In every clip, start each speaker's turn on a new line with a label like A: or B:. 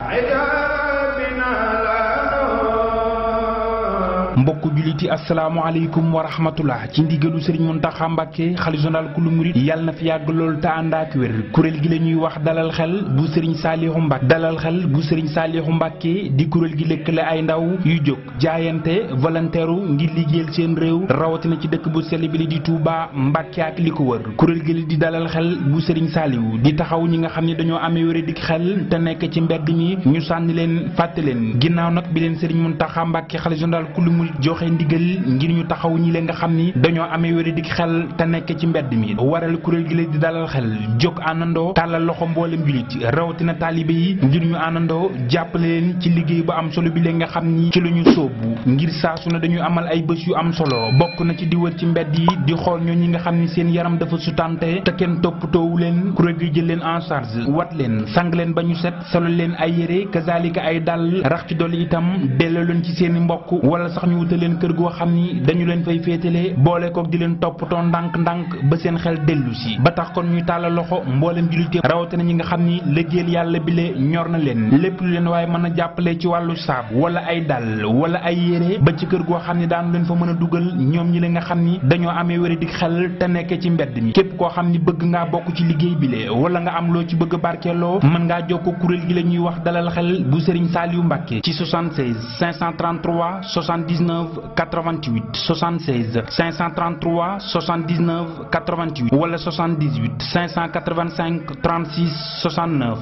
A: mbokku juliti asalaamaaleykum wa rahmatullah ci ndigalu sëriñ Muntaxa Mbàkke xalifa général kulu murit yàlla na fi yàgg lool te ànd ak wér kuréel gi la ñuy wax dalal xel bu sëriñ Saaliixu Mbàkke dalal xel bu sëriñ Saaliixu Mbàkke di kuréel gi lëkkale ay ndaw yu jóg jaayante volontaire ngir liggéeyal seen réew rawatina ci dëkk bu sell bi li di Touba Mbàkke ak li ko wër kuréel gi di dalal xel bu sëriñ Saaliwu di taxaw ñi nga xam ne dañoo amee wér dik xel te nekk ci mbedd mi ñu sànni leen fàtte leen ginnaaw nag bi leen sëriñ Muntaxa Mbàkke xalifa général kulu murit joxe ndigal ngir ñu taxaw ñi leen nga xam ni dañoo amee wéradik xel te nekk ci mbedd mi waral kuréel gi la di dalal xel jóg àndandoo tàllal loxo mboolem julit rawatina taalibe yi ngir ñu àndandoo jàppale leen ci liggéey bu am solo bi leen nga xam ni ci la ñu sóobu ngir saa su ne dañuy amal ay bés yu am solo bokk na ci di wër ci mbedd yi di xool ñoo ñi nga xam ni seen yaram dafa sutante te kenn toppatoowu leen kuréel gi jël leen en charge wat leen sang leen ba ñu set solo leen ay yére kazalika ay dàll rax ci dolli itam delloo leen ci seeni mbokk wala sax ñu wutal leen kër goo xam ni dañu leen fay féetale boole kook di leen toppatoo ndànk-ndànk ba seen xel dellu si ba tax kon ñuy tàllal loxo mboolem jullite rawatina ñi nga xam ni liggéeyal yàlla bi le ñor na leen lépp lu leen waaye mën a jàppale ci wàllu saabu wala ay dàll wala ay yére ba ci kër goo xam ni daanu leen fa mën a dugal ñoom ñi la nga xam ni dañoo amee wéra dik xel te nekkee ci mbedd mi képp koo xam ni bëgg ngaa bokk ci liggéey bi le wala nga am loo ci bëgg barkeeloo mën ngaa jokkoo kuréel gi la ñuy wax dalal xel bu Serigne Saliou Mbacke ci 76 533 79 88 76 533 79 88 wala 78 585 36 69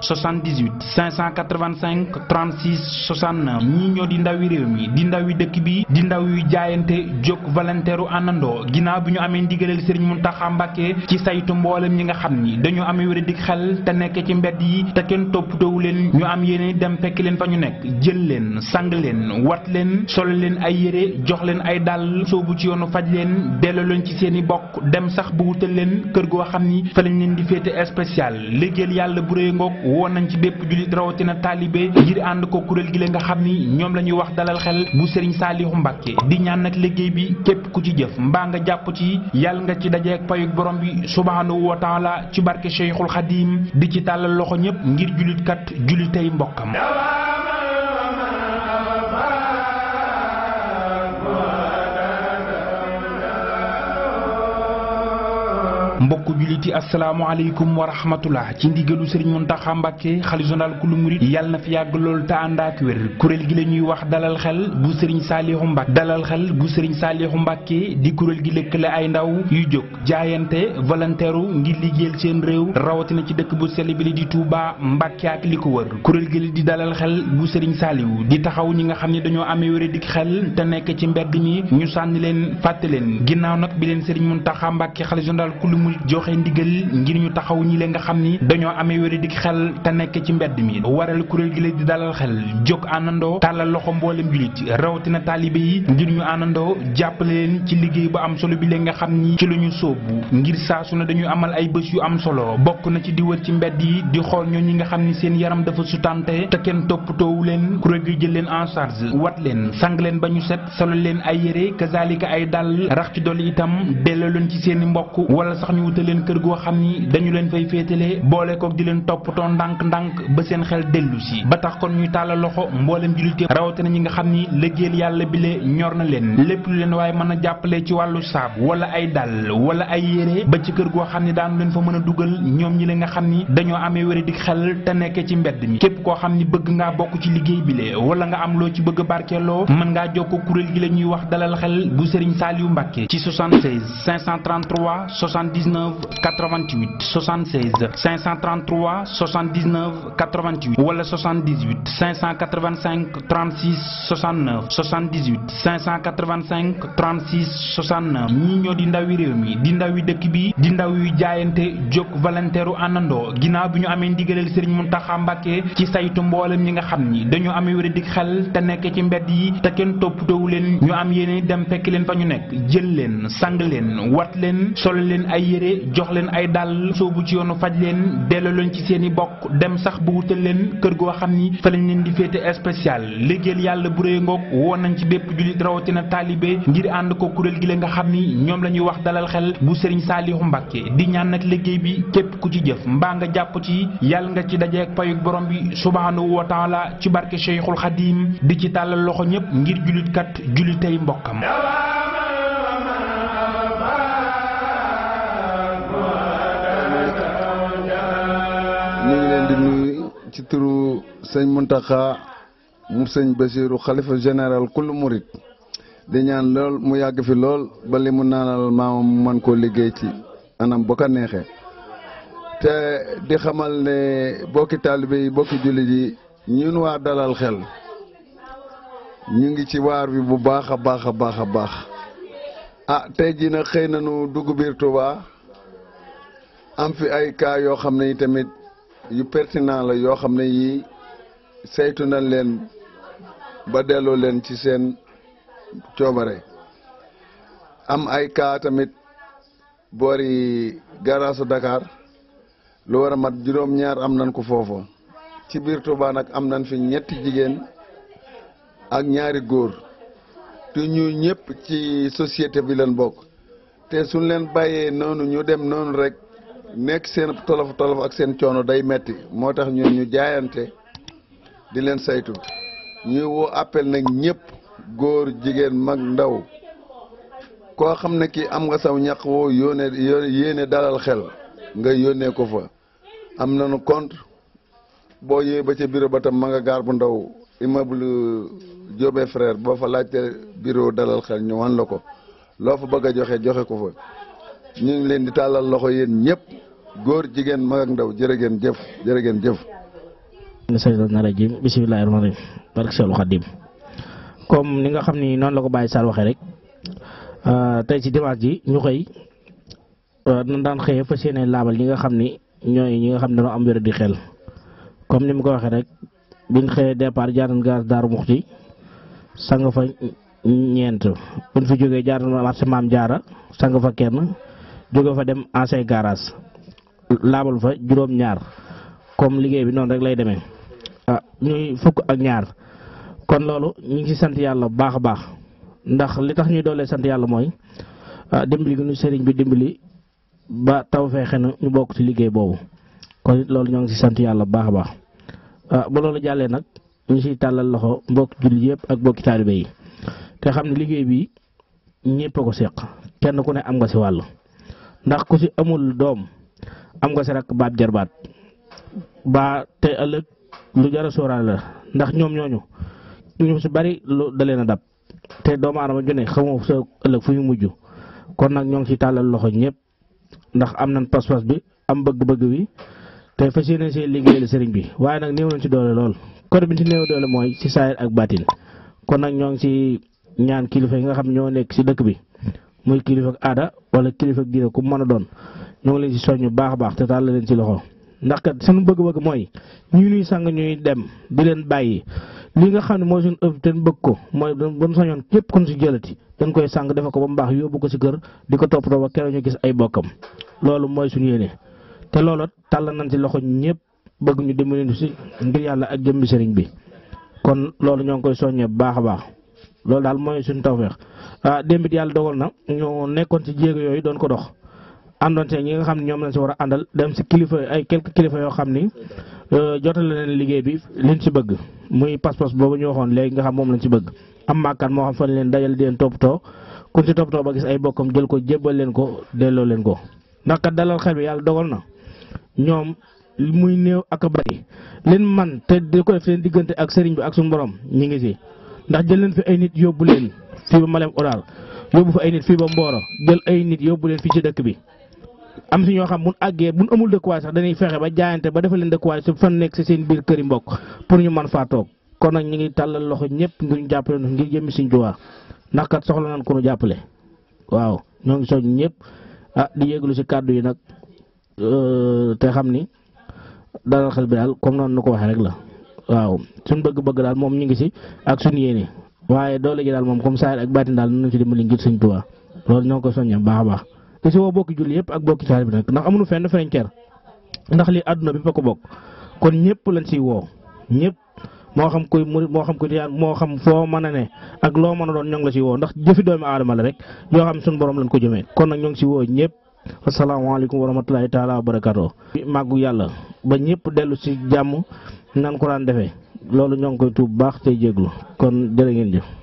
A: 78 585 36 69 ñii ñoo di ndawi réew mi di ndawi dëkk bi di ndaw yu jaayante jóg volontaire àndandoo ginnaaw bi ñu amee ndigaleel Serigne Mountakha Mbacké ci saytu mboolem ñi nga xam ni dañoo amee wér dik xel te nekk ci mbedd yi te kenn toppatoowu leen ñu am yéene dem fekk leen fa ñu nekk jël leen sang leen wat leen solo leen ay yére jox leen ay dàll soobu ci yoonu faj leen delloo leen ci seen i bokk dem sax bu wutal leen kër goo xam ni fa lañ leen di féete spécial liggéeyal yàlla bu rëy ngoog woon nañ ci bépp jullit rawatina taalibe ngir ànd ko kuréel gi la nga xam ni ñoom la ñuy wax dalal xel bu Serigne Saliou Mbacke di ñaan nag liggéey bi képp ku ci jëf mbaa nga jàpp ci yàlla nga ci dajeek payuk borom bi subhanahu wa taala ci barke Cheikhul Khadim di ci tàllal loxo ñëpp ngir jullit kat jullitay mbokkam mbokku juliti asalaamaaleykum wa rahmatullah ci ndigalu sëriñ Muntaxa Mbàkke xalifa général kulu murit yàlla na fi yàgg lool te ànd ak wér kuréel gi la ñuy wax dalal xel bu sëriñ Saaliixu Mbàkke dalal xel bu sëriñ Saaliixu Mbàkke di kuréel gi lëkkale ay ndaw yu jóg jaayante volontaire ngir liggéeyal seen réew rawatina ci dëkk bu sell bi li di Touba Mbàkke ak li ko wër kuréel gi di dalal xel bu sëriñ Saaliwu di taxaw ñi nga xam ne dañoo amee wér dik xel te nekk ci mbedd mi ñu sànni leen fàtte leen ginnaaw nag bi leen sëriñ Muntaxa Mbàkke xalifa général kulu murit joxe ndigal ngir ñu taxaw ñi leen nga xam ni dañoo amee wéradik xel te nekk ci mbedd mi waral kuréel gi la di dalal xel jóg àndandoo tàllal loxo mboolem julit rawatina taalibe yi ngir ñu àndandoo jàppale leen ci liggéey bu am solo bi leen nga xam ni ci la ñu sóobu ngir saa su ne dañuy amal ay bés yu am solo bokk na ci di wër ci mbedd yi di xool ñoo ñi nga xam ni seen yaram dafa sutante te kenn toppatoowu leen kuréel gi jël leen en charge wat leen sang leen ba ñu set solo leen ay yére kazalika ay dàll rax ci dolli itam delloo leen ci seeni mbokk wala sax ñu wutal leen kër goo xam ni dañu leen fay féetale boole kook di leen toppatoo ndànk-ndànk ba seen xel dellu si ba tax kon ñuy tàllal loxo mboolem jullite rawatina ñi nga xam ni liggéeyal yàlla bi le ñor na leen lépp lu leen waaye mën a jàppale ci wàllu saabu wala ay dàll wala ay yére ba ci kër goo xam ni daanu leen fa mën a dugal ñoom ñi la nga xam ni dañoo amee wéra dik xel te nekkee ci mbedd mi képp koo xam ni bëgg ngaa bokk ci liggéey bi le wala nga am loo ci bëgg barkeeloo mën ngaa jokkoo kuréel gi la ñuy wax dalal xel bu Serigne Saliou Mbacke ci 76 533 79 88 76 533 79 88 wala 78 585 36 69 78 585 36 69 ñii ñoo di ndawi réew mi di ndawi dëkk bi di ndaw yu jaayante jóg volontaire àndandoo ginnaaw bi ñu amee ndigaleel Serigne Mountakha Mbacké ci saytu mboolem ñi nga xam ni dañoo amee wér dik xel te nekk ci mbedd yi te kenn toppatoowu leen ñu am yéene dem fekk leen fa ñu nekk jël leen sang leen wat leen solo leen ay yére jox leen ay dàll soobu ci yoonu faj leen delloo leen ci seen i bokk dem sax bu wutal leen kër goo xam ni fa lañ leen di féete spécial liggéeyal yàlla bu rëy ngoog woon nañ ci bépp jullit rawatina taalibe ngir ànd ko kuréel gi la nga xam ni ñoom la ñuy wax dalal xel bu sëriñ Saalihu Mbàkke di ñaan nag liggéey bi képp ku ci jëf mbaa nga jàpp ci yàlla nga ci dajeek payug borom bi subhaanahu wa taala ci barke Cheikhul Xadim di ci tàllal loxo ñëpp ngir jullit kat jullitay mbokkam
B: ñu ngi leen di nuyu ci turu sëñ Muntaxa mu sëñ Basiiru xalifa général kullu murit di ñaan lool mu yàgg fi lool ba li mu naanal maamam mu mën koo liggéey ci anam bu ko neexee te di xamal ne bokki taalibe yi bokki jullit yi ñun waa dalal xel ñu ngi ci waar bi bu baax a baax a baax a baax ah tey jii nag xëy nañu dugg biir Touba am fi ay cas yoo xam ne yi tamit yu pertinent la yoo xam ne yii saytu nañ leen ba delloo leen ci seen coobare am ay cas tamit boori garaasu Dakar lu war a mat juróom-ñaar am nañ ko foofu ci biir Touba nag am nañ fi ñetti jigéen ak ñaari góor te ñu ñëpp ci société bi leen bokk te suñ leen bàyyee noonu ñu dem noonu rek nekk seen tolof tolof ak seen coono day metti moo tax ñun ñu jaayante di leen saytu ñuy woo appel nag ñëpp góor jigéen mag ndaw koo xam ne kii am nga saw ñaq woo yónnee yéene dalal xel nga yónnee ko fa am nañu compte boo yëwee ba ca bureau ba tam ma nga gaar bu ndaw immeuble Diobé frère boo fa laajte bureau dalal xel ñu wan la ko loo fa bëgg a joxe joxe ko fa ñu ngi leen di tàllal loxo yéen ñëpp góor jigéen mag ak ndaw jërë ngeen jëf jërë ngeen jëf.
C: seytaane rajiim bismillaahi rahmaani rahiim barke Seexul Xadiim comme ni nga xam ni noonu la ko Baye Sall waxee rek tey ci dimanche ji ñu xëy nan daan xëyee fas yéene laabal ñi nga xam ni ñooy ñi nga xam ne dañoo am wér di xel comme ni mu ko waxee rek biñ xëyee départ jaaran gaar Daaru Muxti sang fa ñeent buñ fi jógee jaaran marché Maam Jaara sang fa kenn jóge fa dem ancien garage laabal fa juróom-ñaar comme liggéey bi noonu rek lay demee ah ñuy fukk ak ñaar kon loolu ñu ngi ci sant yàlla bu baax a baax ndax li tax ñuy doolee sant yàlla mooy dimbali gi ñu sëriñ bi dimbali ba taw feexe na ñu bokk ci liggéey boobu kon it loolu ñoo ngi ci sant yàlla bu baax a baax ba loolu jàllee nag ñu ciy tàllal loxo mbokk jullit yëpp ak mbokki taalibe yi te xam ne liggéey bi ñëpp a ko seq kenn ku ne am nga ci wàll ndax ku ci amul doom am nga ci rek baat jarbaat ba te ëllëg lu jar a sóoraale la ndax ñoom ñooñu ñu ci bari lu da leen a dab te doomu aadama ju ne xamoo sa ëllëg fu ñu mujj kon nag ñoo ngi ci tàllal loxo ñëpp ndax am nañ pas-pas bi am bëgg-bëgg bi te fas yéene see liggéeyal sëriñ bi waaye nag néew nañ ci doole lool côté bi ci néew doole mooy ci saayir ak baatin kon nag ñoo ngi ci ñaan kilifa yi nga xam ñoo nekk ci dëkk bi muy kilifa ak aada wala kilifa ak diine ku mën a doon ñoo ngi leen ci soññ baax a baax te tàllal leen ci loxo ndax kat suñu bëgg-bëgg mooy ñu ñuy sang ñuy dem di leen bàyyi li nga xam ne mooy suñu ëpp te bëgg ko mooy bu ñu sañoon képp kon si jëlati dañ koy sang defe ko ba mu baax yóbbu ko si kër di ko toppatoo ba keroog ñu gis ay bokkam loolu mooy suñu yéene te loolu tàll nañ ci loxo ñëpp bëgg ñu dimbali si ngir yàlla ak jëmbi sëriñ bi kon loolu ñoo ngi koy soññee bu baax a baax loolu daal mooy suñu tawfeex ah démb it yàlla dogal na ñu nekkoon ci jéego yooyu doon ko dox àndoon see ñi nga xam ne ñoom lañ si war a àndal dem si kilifa ay quelques kilifa yoo xam ni jotale leen liggéey bi liñ si bëgg muy pas-pas boobu ñu waxoon léegi nga xam moom lañ si bëgg am maakaan moo xam fan leen dajal di leen toppatoo kuñ si toppatoo ba gis ay bokkam jël ko jébbal leen ko delloo leen ko ndax kat dalal xel bi yàlla dogal na ñoom muy néew ak a bari leen man te di ko def seen diggante ak sëriñ bi ak suñu borom ñi ngi si ndax jël leen fi ay nit yóbbu leen fii ba Malem Odar yóbbu fa ay nit fii ba Mboro jël ay nit yóbbu leen fii ci dëkk bi am si ñoo xam buñ àggee buñ amul dëkkuwaay sax dañuy fexe ba jaayante ba defal leen dëkkuwaay su fan nekk si seen biir këri mbokk pour ñu mën faa toog kon nag ñu ngi tàllal loxo ñëpp ngir ñu jàppale nu ngir jëmmi suñ Tuubaa ndax kat soxla nañ ko nu jàppale waaw ñoo ngi soñ ñëpp ah di yéeglu si kàddu yi nag te xam ni dalal xel bi daal comme noonu nu ko waxee rek la waaw suñ bëgg-bëgg daal moom ñu ngi si ak suñ yéene waaye doole ji daal moom comme saa ak baatin daal nañu ci dimbali ngir suñ Tuubaa loolu ñoo ngi ko soññee baax a baax te si woo bokki julli yëpp ak bokki taalibe bi nag ndax amuñu fenn frontière ndax lii àdduna bi fa ko bokk kon ñëpp lañ siy woo ñëpp moo xam kuy murit moo xam kuy tiyaan moo xam foo mën a ne ak loo mën a doon ñoo ngi la si woo ndax jëfi doomi aadama la rek yoo xam suñu borom lañ ko jëmee kon nag ñoo ngi si woo ñëpp asalaamaaleykum wa rahmatulahi taala wa barakaatu màggu yàlla ba ñëpp dellu si jàmm nan ko daan defee loolu ñoo ngi koy tuub baax tey jéglu kon jërë ngeen jëf